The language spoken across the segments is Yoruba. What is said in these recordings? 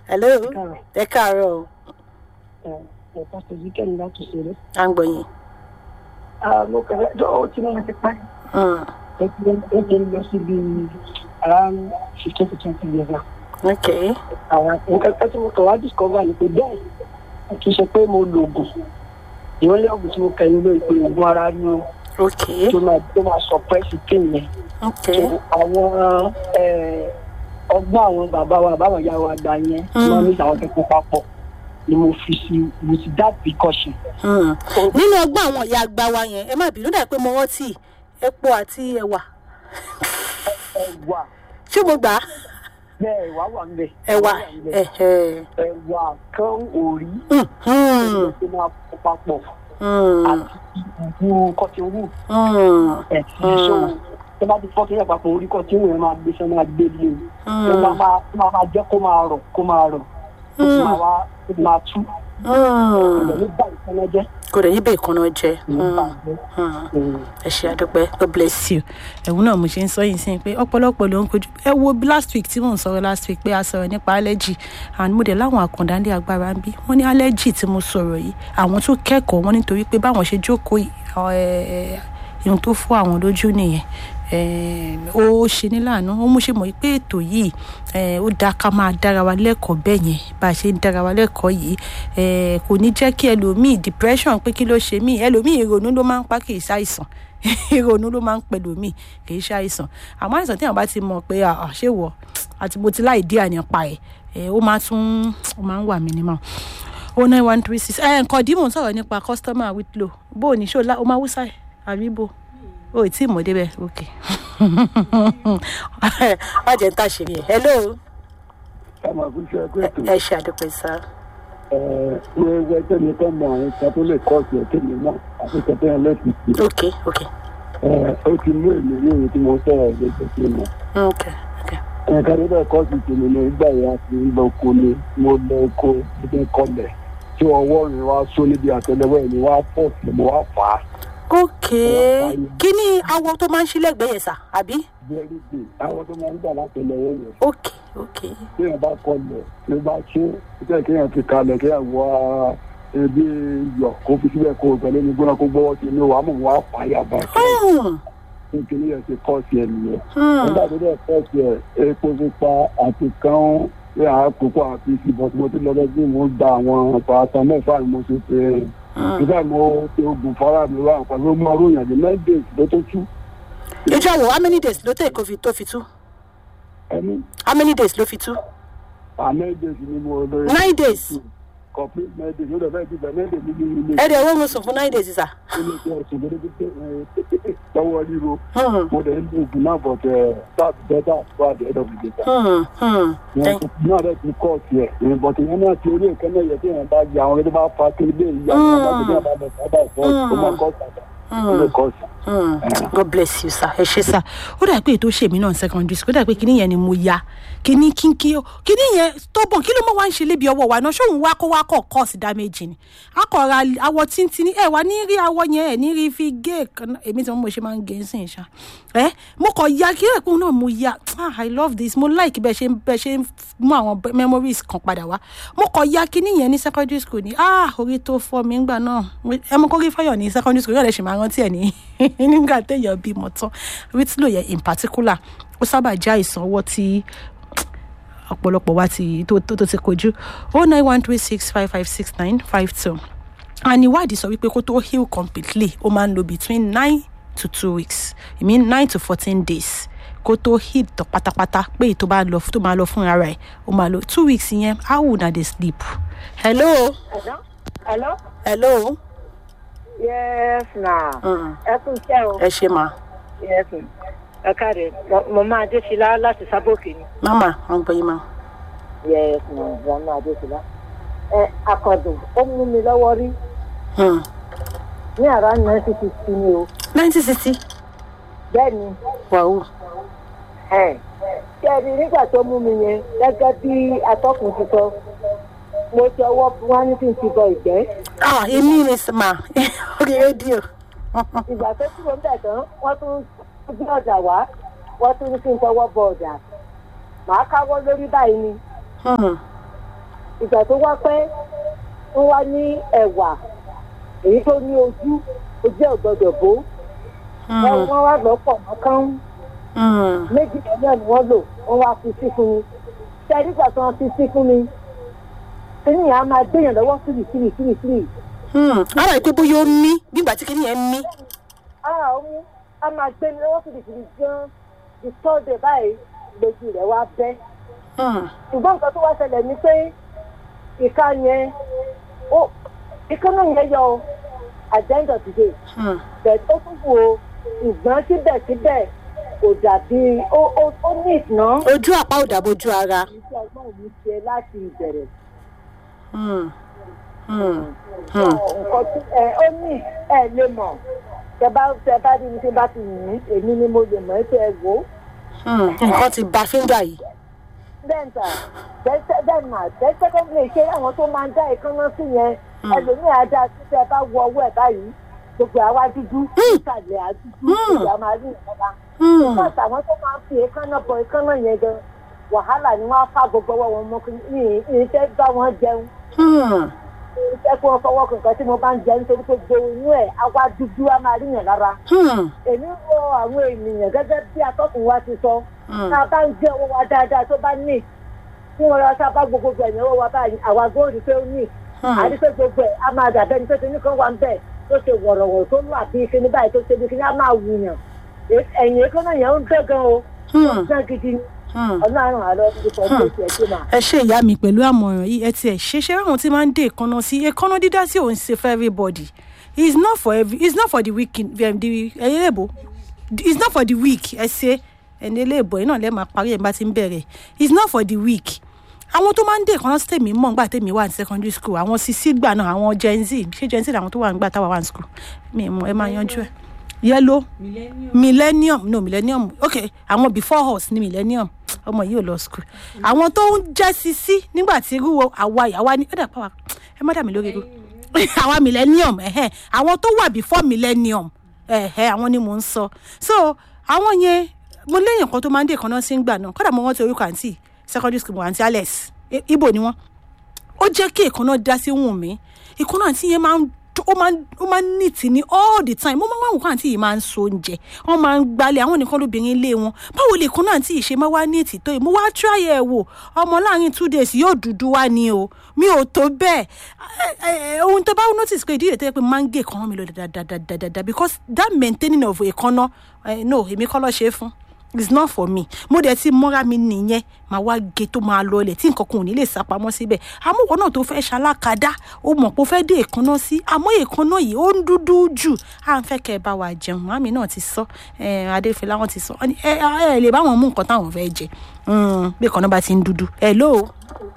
hello káàárọ̀. ẹ káàárọ̀ o ẹ pásítọ̀ zikẹ́ni láti ṣeré. à ń gbọ́ yín. mo kẹ̀lẹ́ jọ ó ti náà ti pẹ́. Mm, ó ti lọ sí bí around fifteen to twenty years now. ok àwọn nǹkan kan tí mo kàn wá discover ni pé bẹ́ẹ̀ kì í ṣe pé mo lo oògùn ìwọ́n lé oògùn tí mo kẹ́yìn lórí pé oògùn ara ni ó ok tó máa tó máa suppress pain yẹn. ok So, àwọn eh, ọgbọ́n àwọn bàbá wa bàbá ìyá wa gbà yẹn Mm. wọ́n ní àwọn kẹ́kọ̀ọ́ papọ̀ ni mo fi sí with that precaution. Mm. nínú ọgbọ́n àwọn ìyá àgbà wa yẹn ẹ má bínú dà pé mo rántí epo àti ẹ̀wà ẹ̀wà ṣé mo gbà á bẹ́ẹ̀ ẹ̀wà wà ń bẹ̀. ẹ̀wà wà ń bẹ̀. ẹ̀hẹ̀. ẹ̀wà kan òrí Mm, mm, tó máa kó papọ̀ mm, àti ìbú kọ́tíwù mm, ẹ̀sìn Mm. ìṣòwò tó bá ti fọ́kí rẹ̀ papọ̀ orí kọ́tíwù yẹn máa gbé sẹ́nu àgbé lé o ó máa mm, máa ó máa máa jẹ́ kó máa rọ̀ kó máa rọ̀ ó sì Mm. máa wá ó sì máa tú mm. ìgbà nígbà ìfẹ́lẹ́ jẹ́ kò dẹ̀ níbẹ̀ ìkànnà jẹ. nígbà Mm, jẹ́ mm. ẹ ṣe àdúpẹ́ god bless you. ẹ̀wù náà mo ṣe ń sọ yìí sí pé ọ̀pọ̀lọpọ̀ ló ń kojú ẹ wo bí last week tí mò ń sọ̀rọ̀ last week pé a sọ̀rọ̀ nípa allergy and mo dẹ̀ láwọn àkàndá ní agbára ń bí wọ́n ní allergy tí mo sọ̀rọ̀ yìí àwọn tó kẹ́kọ̀ọ́ wọn nítorí pé báwọn ṣe jókòó yìí, ẹ̀, ihun tó fọ́ àwọn lójú nìyẹn Eh, ó ṣe ní láàánú ó mú ṣe mọ̀ pé ètò yìí eh, ó dáa ká máa dára wa lẹ́kọ̀ọ́ bẹ́ẹ̀ yẹn bá a ṣe ń dára wa lẹ́kọ̀ọ́ yìí eh, kò ní jẹ́ kí ẹlòmíì depression pé kí ló ṣe mí ẹlòmíì ìrònú ló máa ń pa kì í ṣàìsàn ìrònú ló máa ń pẹ̀lú mi kì í ṣàìsàn àmọ́ àìsàn tí àwọn bá ti mọ̀ pé ah, ṣé wọ̀ àti mo ti láì dí ànípa ẹ̀ eh, ó máa tún ó máa ń wà mí nímọ̀ o nine one three six ẹ̀ nǹkan dìímọ̀ ń sọ̀rọ̀ nípa customer with low bó o ní ṣó o máa wúsà ẹ̀ àbí bó o ì tí ì mọ̀ débẹ̀ ok má jẹ́ ń tàṣírí ẹ̀ hello ẹ máa fi ṣe ẹgbẹ́ ètò ẹ ṣe àdúpẹ́ sá ní ẹgbẹ́ tẹ̀mí kan mọ àwọn ìta tó lè kọ́ sí ẹ̀kẹ́mi náà àti kẹtẹ́ yẹn lẹ́sìn sí ok ok ó ti mú èmi ní èyí tí mo sọ̀rọ̀ lẹ́sẹ̀ sí mọ́ ok ok ẹ̀ka tó bẹ̀ kọ́ sí tèmi ní ìgbà yẹn àti ńlọ oko ni mo lọ oko níbi kọlẹ̀ tí ọwọ́ mi wá só níbi àtẹlẹwọ́ mi wá pọ̀ sí mo wá fà á ok kí ni awọ tó máa ń ṣí lẹ́gbẹ̀ẹ́ yẹn sá àbí very good àwọn tó máa ń gbà látẹlẹwọ́ yẹn ok ok tí èèyàn bá kọlẹ̀ tí ó bá ṣe tẹ́ kéèyàn fi kalẹ̀ kéèyàn wọ ebi yọ kó fi síbẹ̀ kó pẹ̀lú ní gbóná kó gbọ́wọ́ sí inú wa mọ̀ wá fàyà bá Hmm, nítorí ẹ̀ ti kọ́ sí ẹ̀ nìyẹn. hmm, nígbà tó dẹ̀ kọ́ sí ẹ̀ epo pupa àti kán ní àkókò àti ìsìnbọn tí mo ti lọ́dọ̀ sí mo gba àwọn paracetamol fáwọn mo ti pè é hmm. nígbà mo ti oògùn fara mi wá nǹkan ló mọ ròyìn àti nine days ló tó tú ìjọ wo how many days ló tẹ̀ kó fi tó fi tú ẹni how many days ló fi tú à nine days ni mo lọ nine days complete nine days ló dẹ̀ fẹ́ ti bẹ̀ nine days nínú ilé ẹ dẹ̀ wọ́n mo sùn fún nine days sá ilé iṣẹ́ ọ̀sùn lórí pé lọ́wọ́ ríro Hmm, mo dẹ̀ ń lo oògùn náà bọ̀ tẹ̀ start better for the end of the day. hmm, hmm. Thank- náà rẹ̀ ti kọ́ ọ̀sì ẹ̀ ìbọn tí wọ́n náà ti orí nǹkan náà yẹ kí wọ́n bá yà àwọn ẹni bá fa kiri bẹ́ẹ̀ yà wọ́n bá tẹ̀lé àbá lọ sábà ìfọ́ ó máa kọ́ ọ̀sì àbá ó lè kọ́ ọ̀sì. Hmm, god bless you sir ẹ ṣe sir ó dà pé ètò ṣèmí náà secondary school ó dà pé kíní yẹn ni mo ya kíní kínkí ó kíní yẹn stubborn kí ló mọ wá ń ṣe lébi ọwọ́ wa náà ṣóun wá kó wá kọ̀ cause damage ni akọ̀ra awọ tíntìní ẹ wá ní rí awọ yẹn ẹ ní rí fi gé èékánná èmi tí mo ṣe máa ń gé sí ìṣá ẹ mo kọ̀ ya kí ẹ̀kún náà mo ya ah i love this mo like bẹ́ẹ̀ ṣe ń bẹ́ẹ̀ ṣe ń mú àwọn be- memories kan padà wá mo kọ̀ ya kíní yẹn ní secondary school ni ah orí tó fọ́ mi ńgbà náà ẹ mọ kórí fáyọ̀ ní secondary school yóò lè ṣe máa rántí ẹ̀ ní nígbà téèyàn bímọ tán rítílò yẹn in particular ó sábà jẹ́ àìsàn ọwọ́ tí ọ̀pọ̀lọpọ̀ wa ti tó tó tó ti kojú oh nine one three six five five six nine five two and ìwádìí sọ wípé kó tó heal completely ó máa ń lo between nine to two weeks i mean nine to fourteen days kó tó heal tán pátápátá pé èyí tó bá lọ tó máa lọ fún ara ẹ̀ ó máa lo two weeks yẹn how would na dey sleep. hello Hello? Hello? hello Yes, na. Mm. Ẹ kú iṣẹ́ o. ẹ ṣe máa Yes, ma. ẹ káre. Mo- Mo máa Adéṣilá láti Sábòkè ni. mama wọn gbọ́ yín máa. Yes, ma. Mo máa Adéṣilá. Ẹ akọ̀dùn ó mú mi lọ́wọ́ rí Hmm. ní àrà nineteen sixty ni o. nineteen sixty Bẹ́ẹ̀ ni, wàhù ẹ̀ ṣé ẹ rí nígbà tó mú mi yẹn gẹ́gẹ́ bí atọ́kùn ti sọ. Mo ti ọwọ́ wá ní kí n ti bọ ìgbẹ́. ah èmi ni mà orí rédíò. Ìgbà tó kúrò ń bẹ̀ tán, wọ́n tún gbé ọ̀dà wá. Wọ́n tún ní kí n tọwọ́ bọ ọ̀dà. Màá káwọ́ lórí báyìí ni. Hmm. ìgbà tó wá pẹ́ wọ́n wá ní ẹ̀wà èyí tó ní ojú ojú ẹ̀ gbọ́dọ̀ bó wọ́n wọ́n wá lọ́pọ̀ mọ́kàn méjì náà ni wọ́n lò wọ́n wá fi sí fún mi ṣe nígbà tí wọ́n fi sí fún mi kíní yẹn á máa gbéyàn lọ́wọ́ sílì sílì sílì sílì ara ìpé bóyá ó mí nígbà tí kìnìyàn ń mí. ara òun á máa gbé mi lọ́wọ́ sílì sílì gan the third day báyìí lójú rẹ̀ wá bẹ́ ṣùgbọ́n nǹkan tó wá ṣẹlẹ̀ ni pé ìka yẹn ó ìka náà yẹn yọ at the end of the day bẹ́ẹ̀ ó tún wò ó ṣùgbọ́n síbẹ̀síbẹ̀ kò dàbí ó ó ó ní ìtàn ojú àpá ò dàbójú ara. iṣẹ́ ọgbọ́n mi ṣe láti ìbẹ̀rẹ̀ Hmm. Hmm. Hmm. nǹkan tí ẹ ó ní ẹ lè mọ̀ tẹ bá tẹ bá rí mi tí bá ti yìn ín èmi ni mo lè mọ̀ ẹ́ tẹ ẹ wò ó Hmm. nǹkan ti ba fíńgà yìí. bẹ́ẹ̀ntà bẹ́ẹ̀nà tẹ́sẹ́kọ́ndì ṣé àwọn tó máa ń dá ìkànnà sí yẹn ẹlòmíì ajá tí tẹ bá wọ ọwọ́ ẹ̀ báyìí gbogbo àwa dúdú ìsàlẹ̀ àdúdú ìyá máa rí ìjọba Hmm. bọ́ọ̀sì àwọn tó máa ń fi ìkànnà bọ ìkànnà yẹn gan wàhálà ni wọ́á fà gbogbo ọwọ́ wọn mọ́ ní ìfẹ́ bá wọn jẹun Hmm. ìfẹ́ kí wọ́n fọwọ́ kankan tí mo bá ń jẹun nítorí pé gbogbo inú ẹ̀ àwa dúdú á máa rí yàn lára Hmm. èmi ń rọ àwọn ènìyàn gẹ́gẹ́ bí atọ́kùn wa ti sọ Hmm. tá a bá ń jẹ́ owó wa dáadáa tó bá ní tí wọ́n lọ sábà gbogbo ẹ̀yìn owó wa báyìí àwa góòlù pé ó ní Hmm. àti pé gbogbo ẹ̀ á máa dàbẹ́ ni pé kíní kan wà ń bẹ̀ tó ṣe wọ̀rọ̀wọ̀ tó lù àbí kíní báyìí tó ṣe bí kíní á máa wùyàn ẹ̀yìn èkó náà yẹn ń bẹ́ gan o Hmm. náà gidi ni Hmm. ọlọ́run àlọ́ nípa ọdún ìṣẹ̀ tí mà. ẹ ṣe ìyá mi pẹ̀lú àmọ̀ràn yìí ẹ tiẹ̀ ṣe ṣe ráwọn tí máa ń dé èkánná sí èkánná dídá sí òun ṣe for everybody it's not for every it's not for the weak um, the ẹyẹ lèbo it's not for the weak ẹ ṣe ẹni eléèbó yìí náà lẹ́ẹ̀ máa parí ẹ̀ bá ti ń bẹ̀rẹ̀ it's not for the weak àwọn tó máa ń dé èkánná sí tèmi mọ̀ nígbà tèmi wà ní secondary school àwọn sisi gbà náà àwọn gen z ṣé gen z làwọn tó wà nígbà táwa wà ní school mi ì mọ̀ ẹ máa yanjú ẹ yellow millennium no millennium okay àwọn before us ni millennium ọmọ yìí ò lọ school àwọn tó ń jẹ́ sisi nígbà tí irú àwa àwa ni ẹ̀dá pàwọ́ ẹ má dà mí lórí irú àwa millennium ẹ̀hẹ́ àwọn tó wà before millennium ẹ̀hẹ́ àwọn ni mò ń sọ so àwọn yẹn mo léyìn kan tó máa ń dé kan náà sí ń gbà náà kódà mo rántí orúkọ àǹtí secondary school mo àǹtí alex I- ibo ni wọ́n ó jẹ́ kí èkánná dá sí wùn mí èkánná àǹtí yẹn máa ń ó máa ń ó máa ń nìtì ní all the time mo máa ń wá nǹkan àǹtí yìí máa ń so oúnjẹ wọ́n máa ń gbalẹ̀ àwọn nìkan lóbìnrin ilé wọn báwo lè èkánná àǹtí yìí ṣe máa wá nìtì tó yìí mo wá try ẹ̀ wò ọmọ láàrin two days yóò dúdú wá ní o mi ò tó bẹ́ẹ̀ ẹ ẹ ohun tó bá notice pé ìdílé tó yẹ pé máa ń gé èkánná mi lọ dáadáa because that maintaining of èkánná eh, no èmi kọ́ lọ́ọ́ ṣe é fún it's not for me mo dẹ̀ ti mọ́ra mi nìyẹn màá wá ge tó máa lọlẹ̀ tí nǹkan kan ò ní lè sá pamọ́ síbẹ̀ àmúwọ̀ náà tó fẹ́ ṣalákadá ó mọ̀ pé ó fẹ́ dé èékánná sí àmọ́ èékánná yìí ó ń dúdú jù à ń fẹ́ kẹ́ ẹ bá wa jẹun màmí náà ti sọ ẹ adéfẹ́lá wọn ti sọ ẹ ẹ ẹ lè bá wọn mú nǹkan táwọn fẹ́ jẹ Mm, bí èékánná bá ti ń dúdú hello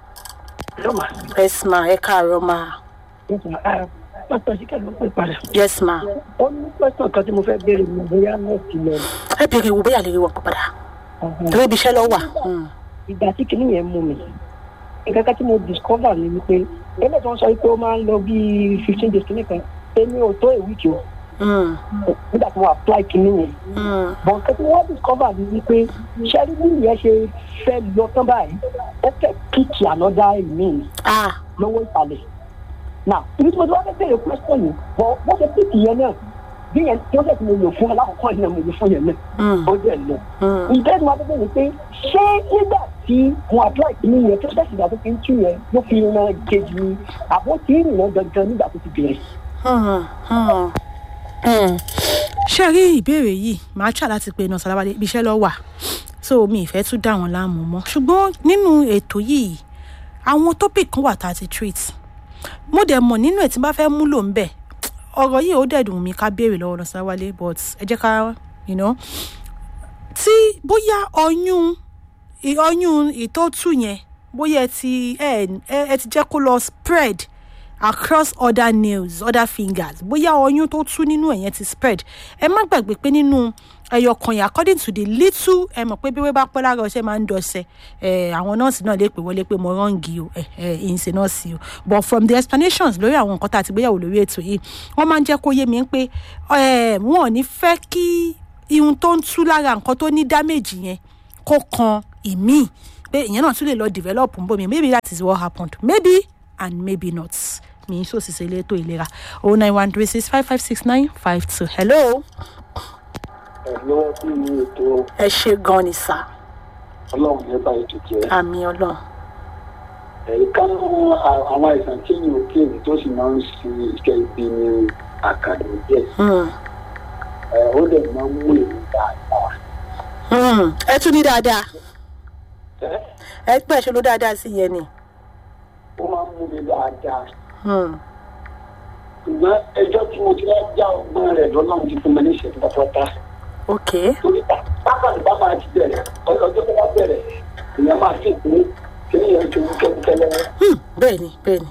yes ma ẹ káàárọ̀ ma pásítọ̀ sí kẹ́lẹ́ ló pè padà. yes ma ó ní pásítọ̀ kan tí mo fẹ́ béèrè mi bóyá nọ́ọ̀sì lọ. ẹ bèrè wo bóyá lè rí wọn padà torí ibi iṣẹ́ lọ wà. Mm. ìgbà tí kinní yẹn mú mi nǹkan kan tí mo discover ni wípé ẹgbẹ́ tí wọ́n sọ pé ó máa ń lọ bíi fifteen days kinní kan èmi ò tó a week o Mm. nígbà tí mo apply kinní yẹn Mm. but nǹkan tí wọ́n discover ni wípé ṣẹ́rí bí ìyẹn ṣe fẹ́ lọ tán báyìí ó fẹ́ kíkì another mean ah lọ́wọ́ ìsàlẹ̀ now ibi tí mo ti wá fẹ́ bẹ̀rẹ̀ question yìí bọ́ wọ́n ṣe kíkì yẹn náà bí yẹn tí wọ́n ṣe ti mo lò fún alákọ̀ọ́kọ́ yẹn náà mo lò fún yẹn náà Mm. ó dẹ̀ lọ Mm. ìgbẹ́ tí wọ́n fẹ́ bẹ̀rẹ̀ pé ṣé nígbà tí wọ́n apply kìíní yẹn tó ṣẹ̀ṣì ìgbà tó fi ń tú yẹn ló fi ran kejì ni àbó tí ń rìnà gangan nígbà tó ti bẹ̀rẹ̀. Hmm, hmm, hmm. ṣé ẹ rí ìbéèrè yìí màá ṣà láti pe iná sálábàdé ibi iṣẹ́ lọ wà so mi ìfẹ́ tún dá wọn láàmú mọ́ ṣùgbọ́n nínú ètò yìí àwọn topic kan wà tá a ti treat mo dẹ̀ mọ̀ nínú ẹ̀ tí n bá fẹ́ múlò ń bẹ̀ ọ̀rọ̀ yìí ó dẹ̀ dùn mí ká béèrè lọ́wọ́ lọ sáwálé but ẹ jẹ́ ká you know tí bóyá ọyún ì- ọyún ìtótù yẹn bóyá ẹ ti ẹ ẹ ẹ ti jẹ́ kó lọ spread across other nails other fingers bóyá ọyún tó tú nínú ẹ̀ yẹn ti spread ẹ má gbàgbé pé nínú ẹyọ kan yẹn according to the little ẹ mọ̀ pé bí wọ́n bá pẹ́ lára ọṣẹ máa ń dọ̀ṣẹ́ ẹ àwọn nọ́ọ̀sì náà lè pè wọlé pé mo rọ́ǹgì o ẹ ẹ ìyìnṣẹ́ nọ́ọ̀sì o but from the explanations lórí àwọn nǹkan tá a ti gbéyàwó lórí ètò yìí wọ́n máa ń jẹ́ kó yé mi pé ẹ wọn ò ní fẹ́ kí ihun tó ń tú lára nǹkan tó ní damage yẹn kó kan ìmíì pé ìyẹn náà tún lè lọ develop ń bọ̀ mi maybe that is what happened maybe and maybe not mi so sì ṣe elétò ìlera oh nine one three six five five six nine five two hello. lọ́wọ́ sí ní ètò ẹ ṣe gan ni sá ọlọ́run yẹn bá ètò jẹ́ àmì ọlọ́run ẹ̀ka àwọn àìsàn tí yìí ò kéèrè tó sì máa ń ṣe iṣẹ́ ibi ní àkàdé díẹ̀ Hmm. ẹ̀ ó dẹ̀ máa ń mú èmi dáadáa. Hmm. ẹ tún ní dáadáa ẹ̀ ẹ pẹ́ ṣe ló dáadáa sí yẹn ni. ó máa ń mú mi dáadáa. Hmm. ṣùgbọ́n ẹjọ́ tí mo ti wá já ọgbọ́n rẹ̀ lọ́lọ́run ti fún mi ní ìṣẹ́jú pátápátá. ok torí pápánu bá máa ti bẹ̀rẹ̀ ọjọ́ tó bá bẹ̀rẹ̀ ìyẹn máa sì pé kí ni yẹn ti wú kẹ́kẹ́lẹ́. Hmm. bẹ́ẹ̀ ni bẹ́ẹ̀ ni.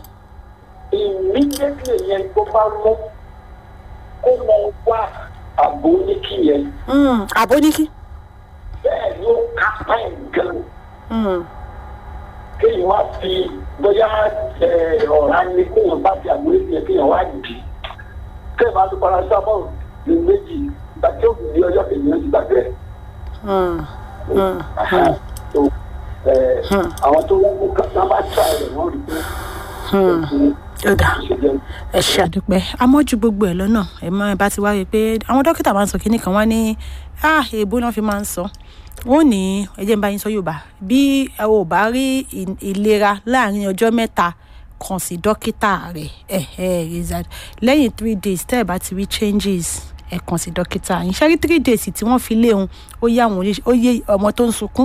immediately yẹn tó bá mú kó lọ wá àbò oníkì yẹn Hmm. àbóníkí. bẹ́ẹ̀ ló kápá ẹ̀ gan Hmm. kéèyàn wá fi bóyá ẹ̀, ọ̀rá ni kéèyàn bá fi àbò oníkì yẹn kéèyàn wá dì í kéèyàn bá lo paracetamol ní méjì gbàtí ó di ọjọ́ kejì náà ti gbàgbé ẹ̀. Hmm. Hmm. Aha. So, ẹ̀, àwọn tó wọ́n mú ká bá tíra rẹ̀ wọ́n rí pé Hmm. kí ó dáa ṣe jẹ́ ẹ ṣe àdúpẹ́ amọ́jú gbogbo ẹ̀ lọ́nà ẹ mọ ẹ bá ti wá rí i pé àwọn dókítà máa ń sọ kínní kan wá ní ah èèbó náà fi máa ń sọ wọn ò ní ẹ jẹ́ n bá yín sọ yorùbá bí ẹ ò bá rí ì- ìlera láàrin ọjọ́ mẹ́ta kàn sí dókítà rẹ̀ ẹ ẹ rizad lẹ́yìn three days tẹ́ ẹ bá ti rí changes ẹ kàn sí dókítà yín ṣe rí three days tí wọ́n fi léhun ó yé àwọn oníṣẹ́ ó yé ọmọ tó ń sunkún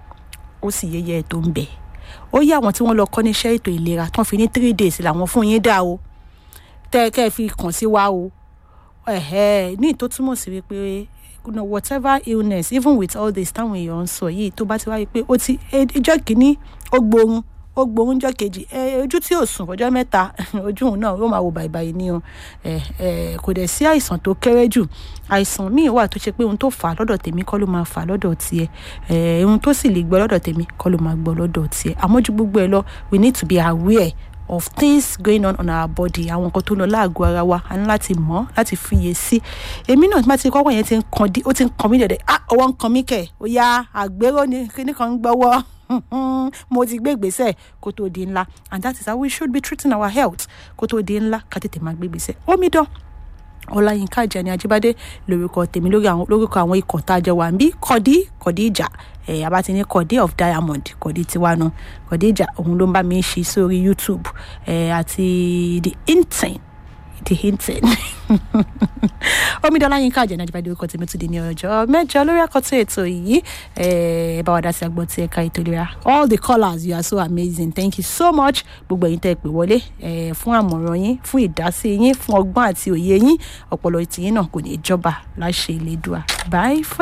ó sì yẹyẹ tó ń bẹ̀ ó yé àwọn tí wọ́n lọ kọ́ níṣẹ́ ètò ìlera tán fi ní three days làwọn fún yín dá o tẹ́ ẹ kẹ́ ẹ fi kàn sí wa o ẹ̀hẹ́ ní ìtó túmọ̀ sí wípé you know, whatever illness even with all this táwọn èèyàn ń sọ yìí tó bá ti wáyé pé ó ti ẹ- ìjọ́ kìíní ó gbóhun ó gbóhun jọ́ kejì ẹ ojú tí ò sùn fọjọ́ mẹ́ta ojú òun náà ó máa wo bàìbàì ní o ẹ ẹ kò dẹ̀ sí àìsàn tó kéré jù àìsàn míì wà tó ṣe pé ohun tó fà á lọ́dọ̀ tèmi kọ́ ló máa fà á lọ́dọ̀ tiẹ̀ ẹ ohun tó sì lè gbọ́ lọ́dọ̀ tèmi kọ́ ló máa gbọ́ lọ́dọ̀ tiẹ̀ àmọ́ ju gbogbo ẹ lọ we need to be aware of things going on on our body àwọn nǹkan tó ń lọ láàgọ́ ara wa a ní láti mọ̀ láti fiyè sí èmi náà tí bá ti kọ́kọ́ yẹn ti ń kan dí ó ti ń kan mí dẹ̀dẹ̀ ah ọwọ́ ń kan mí kẹ̀ ó yá àgbérò ni kíní kan ń gbọ́wọ́ mo ti gbé ìgbésẹ̀ kó tó di ńlá and that is how we should be treating our health kó tó di ńlá ká tètè máa gbé ìgbésẹ̀ omidan ọláyínká àjẹni ajíbádé lórúkọ tèmi lórí àwọn lórúkọ àwọn ikọ̀ tá a jọ wà ń bí kọ́dí kọ́dí ìjà ẹ̀ abá ti ní kọ́dí of diamond kọ́dí tiwanu kọ́dí ìjà òun ló ń bá mi ṣe sórí youtube ẹ̀ àti the intern the intern omidan ọláyínká àjẹni ajíbádé lórúkọ tèmi tún di ní ọjọ́ mẹ́jọ lórí àkọ́tún ètò yìí ẹ̀ bá wa dá sí agbọ́n tí ẹ̀ka ètò ìlera all the colours you are so amazing thank you so much gbogbo ẹ̀yin tẹ́ ẹ pè wọlé ẹ̀ fún àmọ̀ràn yín fún ìdásí yín fún ọgbọ́n àti òye yín ọpọlọ tìyín náà kò ní í jọba láṣẹ ìlédùá bye for